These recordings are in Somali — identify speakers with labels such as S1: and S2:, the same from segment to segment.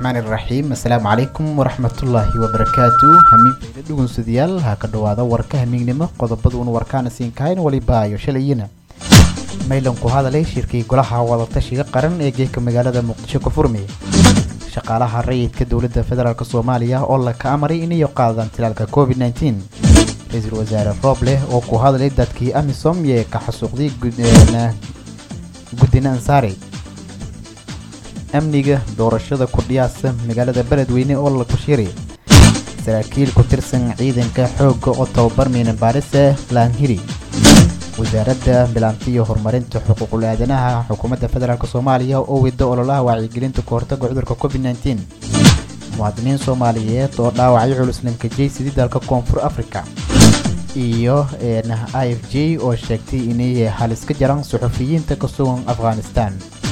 S1: raxmaani raxiim assalaamu calaykum waraxmatullaahi wabarakaatu hamiinfayda dhugunsadayaal ha ka dhowaada warka hamiignimo qodobaduun warkaana siin kahayn waliba ayo shalayina maylan ku hadalay shirkii golaha wadatashiga qaran ee geeka magaalada muqdisho ka furmaya shaqaalaha rayidka dowladda federaalk soomaaliya oo la ka amaray inay qaadaan tilaalka covid nteen ra-iisul wasaare rooble oo ku hadlay dadkii amisom ee ka xasuuqday guddina ansaari amniga doorashada kordhiyaasa magaalada beledweyne oo la kushiray saraakiil ku tirsan ciidanka xoogga oo tababar miinan baarise laanhiri wasaaradda bilaanta iyo horumarinta xuquuqul aadanaha xukuumadda federaalk soomaaliya oo wida ololaha wacyigelinta ka hortaga cudurka covid nteen muwaadiniin soomaaliyeed oo dhaawacyo culus lankajay sidii dalka koonfur africa iyo i f j oo sheegtay inay halis ka jaraan suxufiyiinta ka sugan afghanistan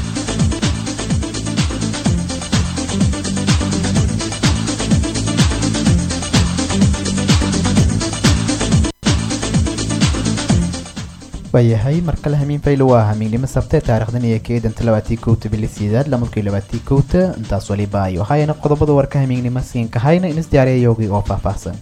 S1: waayahay mar kale hamiin faylo waa hamiignimo sabte taarikhdan iyo keedanta labaatii kowta bili sideed lamadkii labaatii kowta intaas waliba ayo hayna qodobada warka hamiignimo siinka hayna inis diyaariyayowgii oo faahfaahsan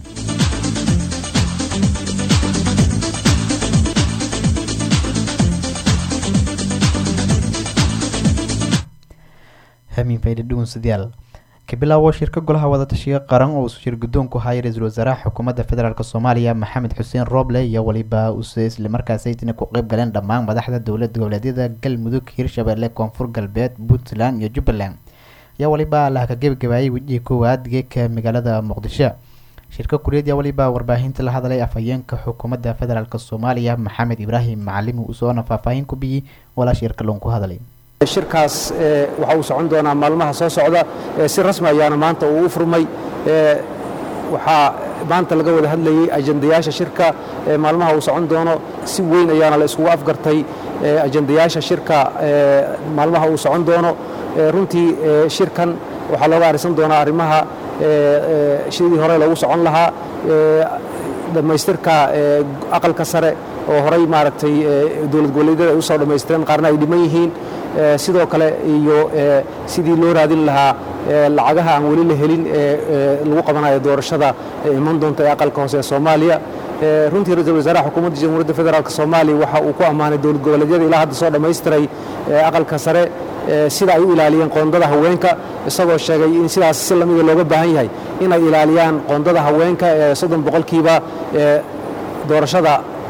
S1: hamiin faydha dhugunsadayaal kabilaawo shirka golaha wadatashiga qaran oo uu shir guddoonku hayay ra-iisul wasaaraha xukuumadda federaalk soomaaliya maxamed xuseen rooble iyo waliba use islamarkaasaytina ku qeyb galeen dhammaan madaxda dowlad goboleedyada galmudug hirshabelle koonfur galbeed puntland iyo jubbaland ayaa waliba laha ka gebagabaayay wejihii koowaad geeka magaalada muqdisho shirka kuriyeed yaa waliba warbaahinta la hadlay afhayeenka xukuumadda federaalk soomaaliya maxamed ibraahim macalimi usoona faahfaahin ku biyey walaa shirka loonku hadlay
S2: shirkaas waxa uu socon doonaa maalmaha soo socda si rasmi ayaana maanta uu u furmay waxaa maanta laga wada hadlayey ajandayaasha shirka maalmaha uu socon doono si weyn ayaana la iskugu afgartay ajandayaasha shirka maalmaha uu socon doono runtii shirkan waxaa looga arisan doonaa arrimaha sidii hore loogu socon lahaa dhammaystirka aqalka sare oo horay maaragtay dowlad goboleedyada ay u soo dhammaystireen qaarna ay dhiman yihiin sidoo kale iyo sidii loo raadin lahaa lacagaha aan weli la helin ee lagu qabanayo doorashada iman doonta ee aqalka hoose ee soomaaliya runtii ra-iisul wasaaraha xukuumadda jamhuuriyadda federaalk soomaaliya waxa uu ku ammaanay dowlad goboleedyada ilaa hadda soo dhammaystiray aqalka sare sida ay u ilaaliyeen qoondada haweenka isagoo sheegay in sidaas si lamida looga baahan yahay inay ilaaliyaan qoondada haweenka ee soddon boqolkiiba doorashada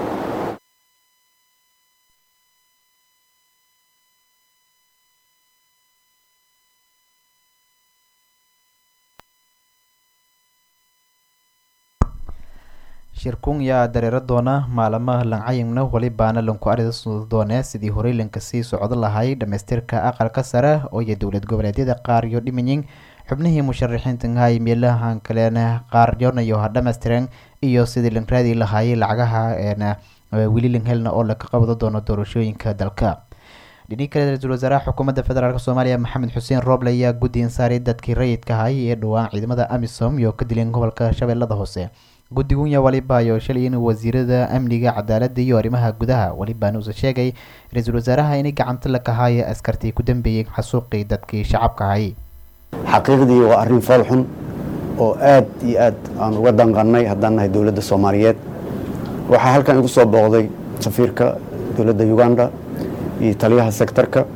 S1: shirkun yaa dareero doona maalamaha lancayimna walibaana lanku aris doone sidii horey lanka sii socdo lahay dhammaystirka aqalka sare oo iyo dowlad goboleedyada qaar iyo dhimanyin xubnihii musharaxiinta hay meelahan kalena qaar yonayo ha dhammaystireen iyo sidii lan raadi lahaayay lacagaha weli lan helna oo laka qabado doono doorashooyinka dalka dhinii kale ra-iisul wasaaraha xukuumadda federaalk soomaaliya maxamed xuseen rooble ayaa guddi insaaray dadkii rayidka hay ee dhowaan ciidamada amisom iyo ka dileen gobolka shabeellada hoose guddigun waliba ayo shalay in wasiirada amniga cadaaladda iyo arrimaha gudaha walibaana uuse sheegay ra-iisul wasaaraha inay gacanta la kahaayo askartii ku dambeeyey xasuuqii dadkii shacabka hayay
S3: xaqiiqdii waa arrin fool xun oo aad iyo aad aan uga danqannay haddaan nahay dowladda soomaaliyeed waxaa halkan igu soo booqday safiirka dowladda uganda iyo taliyaha sektarka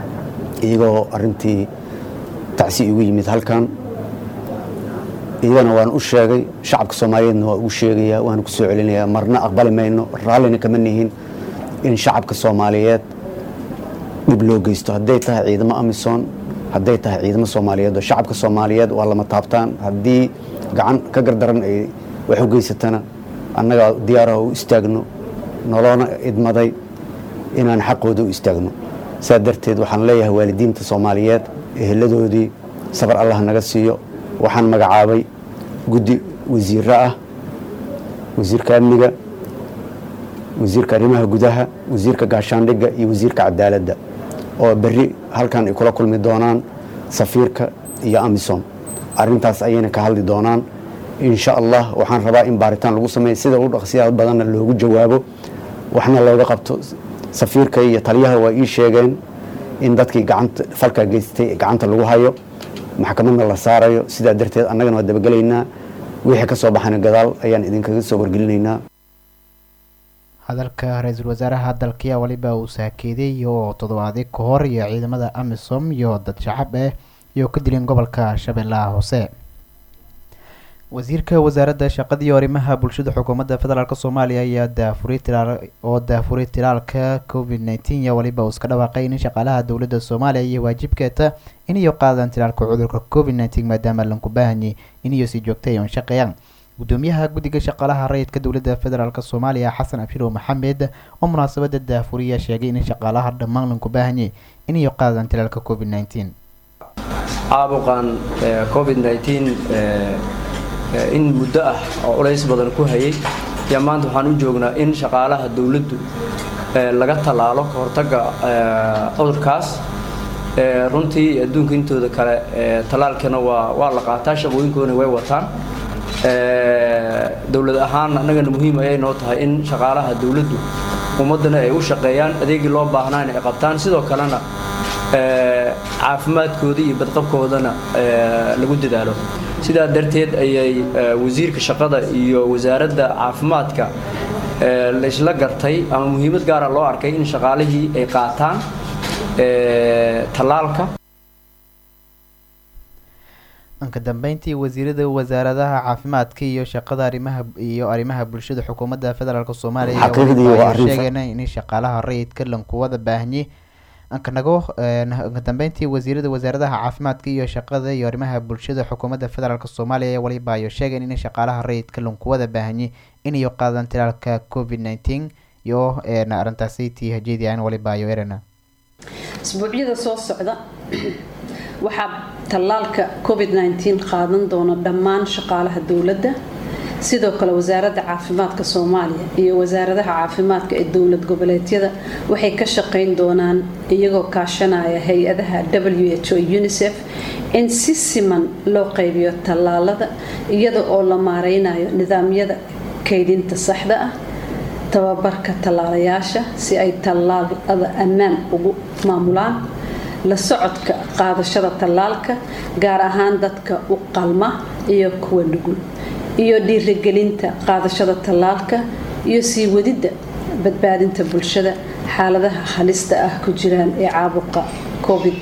S3: iyagoo arrintii tacsi igu yimid halkan iyagana waan u sheegay shacabka soomaaliyeedna waa ugu sheegayaa waana ku soo celinayaa marna aqbali mayno raallina kama nihin in shacabka soomaaliyeed dhib loo geysto hadday tahay ciidamo amisom hadday tahay ciidamo soomaaliyeed oo shacabka soomaaliyeed waa lama taabtaan haddii gacan ka gardaran ay wax u geysatana annaga diyaaraha u istaagno noloona idmaday inaan xaqooda u istaagno saa darteed waxaan leeyahay waalidiinta soomaaliyeed eheladoodii sabar allah naga siiyo waxaan magacaabay guddi wasiiro ah wasiirka amniga wasiirka arrimaha gudaha wasiirka gaashaandhigga iyo wasiirka cadaaladda oo berri halkan ay kula kulmi doonaan safiirka iyo amisom arintaas ayayna ka hadli doonaan insha allah waxaan rabaa in baaritaan lagu sameeya sida u dhaqsiyaha badanna loogu jawaabo waxna looga qabto safiirka iyo taliyaha waa ii sheegeen in dadkii gacanta falkaa geystay gacanta lagu hayo maxkamadna la saarayo sidaa darteed annagana waa dabagelaynaa wixii ka soo baxana gadaal ayaan idinkaga soo wargelinaynaa
S1: hadalka ra-iisul wasaaraha dalkiya waliba uu saakeeday oo toddobaadi ka hor iyo ciidamada amisom iyo dad shacab ah iyo ka dileen gobolka shabeellaha hoose wasiirka wasaaradda shaqada iyo arrimaha bulshada xukuumadda federaalk soomaaliya ayaa daafuray tilaal oo daafuray tilaalka covid nineteen iyo waliba uu iska dhawaaqay in shaqaalaha dowladda soomaaliya iyo waajibkeeta inayo qaadaan tilaalka cudurka covid nineteen maadaama lanku baahanyay inayo si joogtay oon shaqeeyaan gudoomiyaha guddiga shaqaalaha rayidka dowladda federaalk soomaaliya xasan abshirow maxamed oo munaasabada daafuriya sheegay in shaqaalaha dhammaan lanku baahanyay inayo qaadaan tilaalka covid nineteen
S4: caabuqan covid nineteen in muddo ah oo culays badan ku hayay yaa maanta waxaan u joognaa in shaqaalaha dowladdu laga tallaalo ka hortagga cudurkaas runtii adduunka intooda kale tallaalkana waa waa la qaataa shaqooyinkoodana way wataan dowlad ahaan annagana muhiim ayay noo tahay in shaqaalaha dowladdu ummaddana ay u shaqeeyaan adeegii loo baahnaa inay qabtaan sidoo kalena caafimaadkooda iyo badqabkoodana lagu dadaalo sidaa darteed ayay wasiirka shaqada iyo wasaaradda caafimaadka laysla gartay ama muhiimad gaara loo arkay in shaqaalihii ay qaataan tallaalka
S1: dhanka dambeyntii wasiirada wasaaradaha caafimaadka iyo shaqada arimaha iyo arrimaha bulshada xukuumadda federaalk soomaaliya sheegeen in shaqaalaha rayidka lankuwada baahanye ankanago ka dambeyntii wasiirada wasaaradaha caafimaadka iyo shaqada iyo arrimaha bulshada xukuumadda federaalk soomaaliya waliba ayo sheegeen in shaqaalaha rayidka lankuwada baahanye inayo qaadaan tilaalka covid nineteen iyo arrintaasi tii hajeedian waliba ayo erena
S5: isbuucyada soo socda waxaa tallaalka covid nineteen qaadan doona dhammaan shaqaalaha dowladda sidoo kale wasaaradda caafimaadka soomaaliya iyo wasaaradaha caafimaadka ee dowlad goboleedyada waxay ka shaqayn doonaan iyagoo kaashanaya hay-adaha w h o unisef in si siman loo qaybiyo tallaalada iyada oo la maareynayo nidaamyada kaydinta saxda ah tababarka tallaalayaasha si ay tallaalada ammaan ugu maamulaan la socodka qaadashada tallaalka gaar ahaan dadka u qalma iyo kuwa nugul iyo dhiirigelinta qaadashada tallaalka iyo sii wadidda badbaadinta bulshada xaaladaha halista ah ku jiraan ee caabuqa covid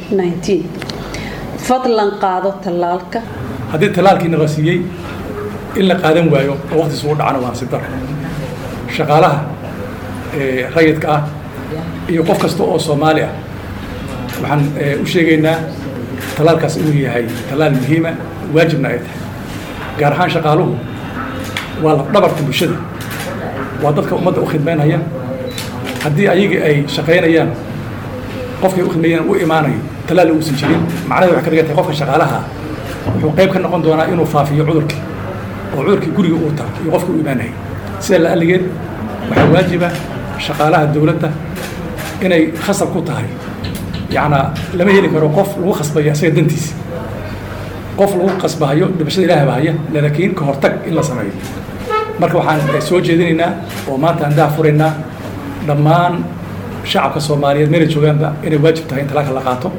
S5: fadlan qaado tallaalka
S6: haddii tallaalkiina la siiyey in la qaadan waayo oo waqtiis ugu dhacana waa nasiib daro shaqaalaha rayidka ah iyo qof kasta oo soomaali ah waxaan u sheegaynaa tallaalkaas inuu yahay tallaal muhiima waajibna ay tahay gaar ahaan shaqaaluhu waa lafdhabarka bulshada waa dadka ummadda u khidmaynaya haddii ayagii ay shaqaynayaan qofkay u khidmeeyaan u imaanayo tallaal uusan jirin macnaheed waxay ka dhigan tahay qofka shaqaalaha wuxuu qayb ka noqon doonaa inuu faafiyo cudurkii oo cudurkii guriga uu tago iyo qofka u imaanayay sidaa la alligeed waxaa waajiba shaqaalaha dowladda inay khasab ku tahay yacnaa lama heli karo qof lagu khasbayo isaga dantiisa qof lagu qasbahayo dhibashada ilaah bahaya laakiin ka hortag in la sameeyo marka waxaan soo jeedinaynaa oo maanta aan daa furaynaa dhammaan shacabka soomaaliyeed meelay joogaanba inay waajib tahay in talaalka la qaato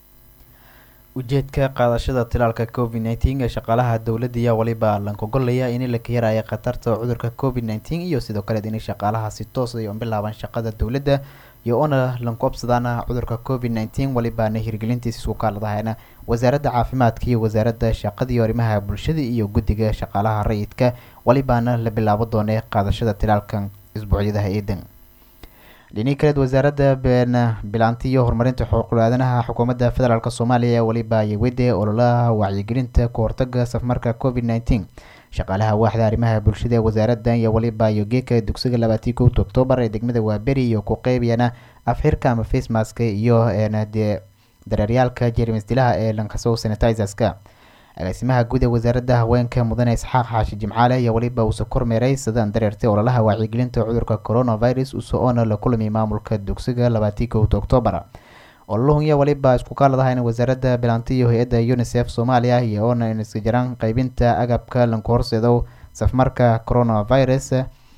S1: ujeedka qaadashada tilaalka covid nineteen ee shaqaalaha dowladda ayaa waliba lankogolaya in la yaraya khatarta cudurka covid nineteen iyo sidoo kale in shaqaalaha si toos ay u bilaabaan shaqada dowladda iyo ona lankoobsadaan cudurka covid nineteen walibaana hirgelintiisa isku kaaladahayna wasaaradda caafimaadka iyo wasaaradda shaqada iyo arrimaha bulshada iyo guddiga shaqaalaha rayidka walibaana la bilaabo doonee qaadashada tilaalkan isbuucyadaha eedan dhinii kaleed wasaaradda bilaanti iyo horumarinta xuquuqul aadanaha xukuumadda federaalk soomaaliya ee waliba yawede ololaha wacyigelinta ka hortaga safmarka covid nineteen shaqaalaha waaxda arrimaha bulshada ee wasaaraddan iyo waliba iyo geeka dugsiga labaatii kowta oktoobar ee degmada waaberi iyo ku qeybiyana afxirka ama facemaska iyo de dareeryaalka jermis dilaha ee lankasow sanitizeska agaasimaha guud ee wasaaradda haweenka mudane isxaaq xaashi jimcaale iyo waliba uuse kormeeray sidaan dareertay ololaha wacyigelinta cudurka coronavirus uso-oona la kulmay maamulka dugsiga labaatii kowta oktoobar ololuhun iyo waliba isku kaaladahayn wasaaradda bilaanti iyo hay-adda unisef soomaaliya iyo oona iska jiraan qeybinta agabka lanku horseedo safmarka coronavirus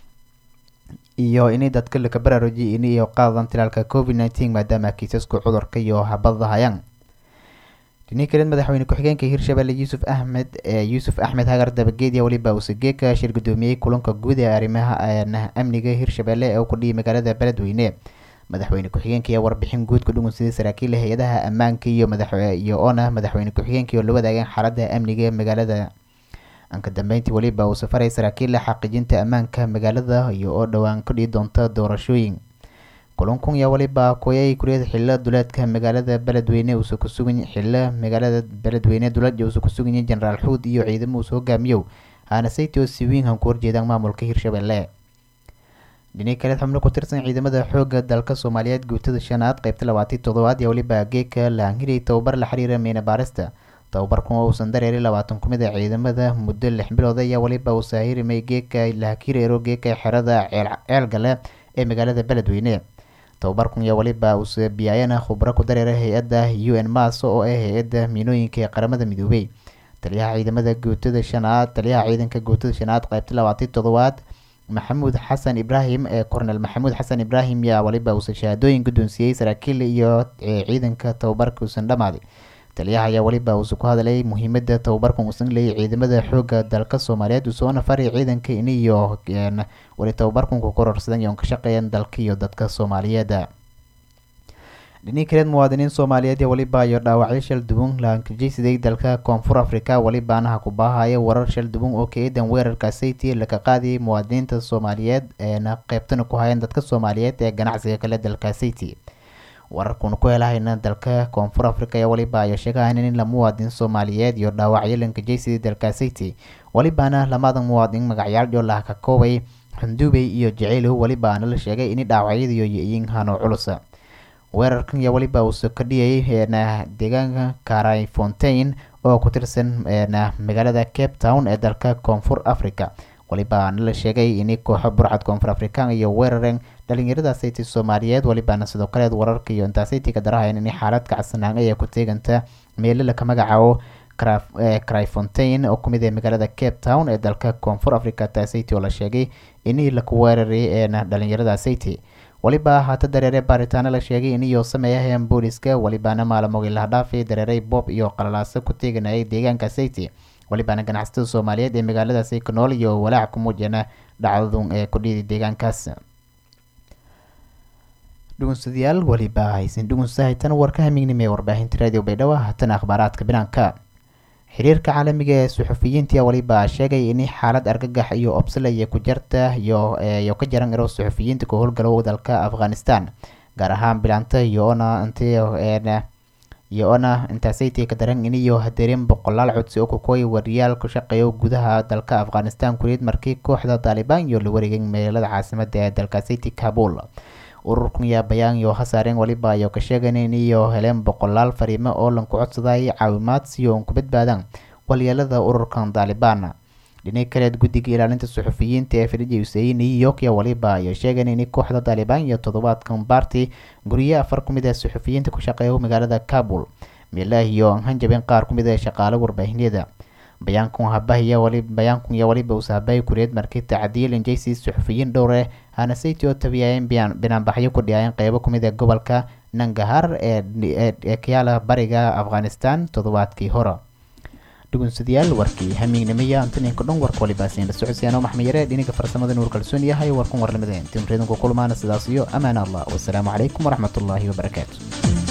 S1: iyo inay dadka laka baraarujiy iniyo qaadan tilaalka covid nineteen maadaama kiisasku cudurka iyo habadahayaan dhini kaleed madaxweyne ku-xigeenka hirshabelle yuusuf axmed yuusuf axmed hagar dabageed iyo weliba usageeka shir gudoomiyey kulanka guud ee arrimaha amniga hirshabelle ee uu ku dhiyay magaalada beledweyne madaxweyne ku-xigeenka ayaa warbixin guud ku dhugunsaday saraakiila hay-adaha ammaanka iyo madaxiyo oona madaxweyne ku-xigeenka oo la wadaageen xaaladda amniga magaalada anka dambeyntii weliba uu safaray saraakiila xaqiijinta ammaanka magaalada iyo oo dhowaan ka dhihi doonta doorashooyin kulankun yaa weliba kuyay kuriyada xillo duleedka magaalada beledweyne uusa ku sugan xillo magaalada beledweyne duleed uusa ku suganyay jenaraal xuud iyo ciidamo uusa hogaamiyow haana sayti oo si weyn han ku horjeedaan maamulka hirshabelle dhini kaleed xubno ku tirsan ciidamada xoogga dalka soomaaliyeed guutada shanaad qeybta labaatii toddobaad iyo weliba geeka laanhirey tababar la xiriira miina baarista tababarkan oo uusan dareerin labaatan ku mid a ciidamada muddo lix bilood ayaa weliba uu saahirimay geeka lahakireero geeka xerada ceelgale ee magaalada beledweyne tababarkan ayaa weliba uuse biyaayana khubro ku dareera hay-adda u n mas oo ah hay-adda miinooyinka ee qaramada midoobey taliyaha ciidamada guutada shanaad taliyaha ciidanka guutada shanaad qeybta labaatii toddobaad maxamuud xasan ibraahim ee kornel maxamuud xasan ibraahim yaa weliba uuse shahaadooyin guddoonsiiyey saraakiil iyo ciidanka tababarka uusan dhammaaday taliyaha ayaa weliba uuse ku hadlay muhiimada tababarkan uusan leeyay ciidamada xoogga dalka soomaaliyeed usoona faray ciidanka in iyo weli tababarkan ku kororsadan iyoon ka shaqeeyan dalka iyo dadka soomaaliyeed dhini kaleed muwaadiniin soomaaliyeed iyo weliba iyo dhaawacyo shal duwan lankajeysiday dalka koonfur africa welibaanaha ku baahaya warar shal duwan oo ka eedan weerarka sayti laka qaadiyay muwaadiniinta soomaaliyeed eena qeybtana ku hayeen dadka soomaaliyeed ee ganacsiga kale dalka sayti wararkuuna ku helahayna dalka koonfur africa ayaa weliba ayo sheegahayn in la muwaadin soomaaliyeed iyo dhaawacyo lankajeysiday dalka sayti welibaana lamadan muwaadin magacyaal joolaha ka koobay xunduubey iyo jaceylow welibaana la sheegay in dhaawacyadiiyo yihiin hano culusa weerarkan ayaa weliba uuse ka dhiyay deegaanka caray fontain oo ku tirsan magaalada cape town ee dalka koonfur africa welibaana la sheegay in kooxo burcad koonfur african iyo weerareen dhalinyarada sayti soomaaliyeed welibaana sidoo kaleed wararka iyo intaa saytiga darahayn in xaalad kacsanaan ay ku teeganta meelo laka magacaabo cryfontain oo kumid ee magaalada cape town ee dalka koonfur africa tasayti oo la sheegay in laku weeraray ee dhalinyarada sayti weliba haata dareere baaritaano la sheegay in iyo sameeyaheen booliska welibaana maalmoogii laha dhaafay dareeray bob iyo qalalaaso ku teeganayay deegaanka sayti welibaana ganacsatada soomaaliyeed ee magaaladaasi ku nool iyo walaac ku muujiyana dhacdadun ee ku dhiiday deegaankaas dhugunsadayaal weliba haysan dhugunsahaytan warka hamignimo ee warbaahinta radio baydhabo haatan akhbaaraadka binaanka xiriirka caalamiga ee suxufiyiinta weliba sheegay in xaalad argagax iyo obsalaya ku jarta iyo ka jaran iro suxufiyiinta ku howlgalo dalka afghanistan gaar ahaan bilaanta iyoona iyo-ona intaasaytii ka daran iniyo hadeereen boqolaal codsi oo kukooy wariyaal ku shaqeeyo gudaha dalka afghanistan kuriid markii kooxda taalibaan iyo la wareegay magaalada caasimada ee dalkasayti kabul ururkan yaa bayaan iyo hasaareen weliba ayo ka sheegan in iyo heleen boqolaal fariimo oo lanku codsaday caawimaad si oon ku badbaadaan walyeelada ururkan taalibaan dhinac kaleed guddiga ilaalinta suxufiyiinta ee fadhija usein new york iyo weliba ayo sheegeen in kooxda taalibaan iyo toddobaadkan baarti guryo afar ku mid ah suxufiyiinta ku shaqeeya magaalada kabul meelaha iyo hanjabeen qaar ku mid ah shaqaale warbaahinyada bayaankan habahiya wali bayaankan iyo waliba usahabay kuriyeed markii tacdiil injaysi suxufiyiin dhowre hana sayti oo tabiyayeen binaanbaxyo ku dhiyaayeen qeybo kumid ee gobolka nangahar ee kayaala bariga afghanistan toddobaadkii hore dhugunsadayaal warkii hamiignimaya antaninka dhan warka walibaasiin la socodsiyaano maxmed yare dhiniga farsamada nuur kalsoon yahay warkan warlamada timreedanku kulmaana sidaas iyo amaana allah wasalaamu calaykum waraxmatullaahi wabarakaatu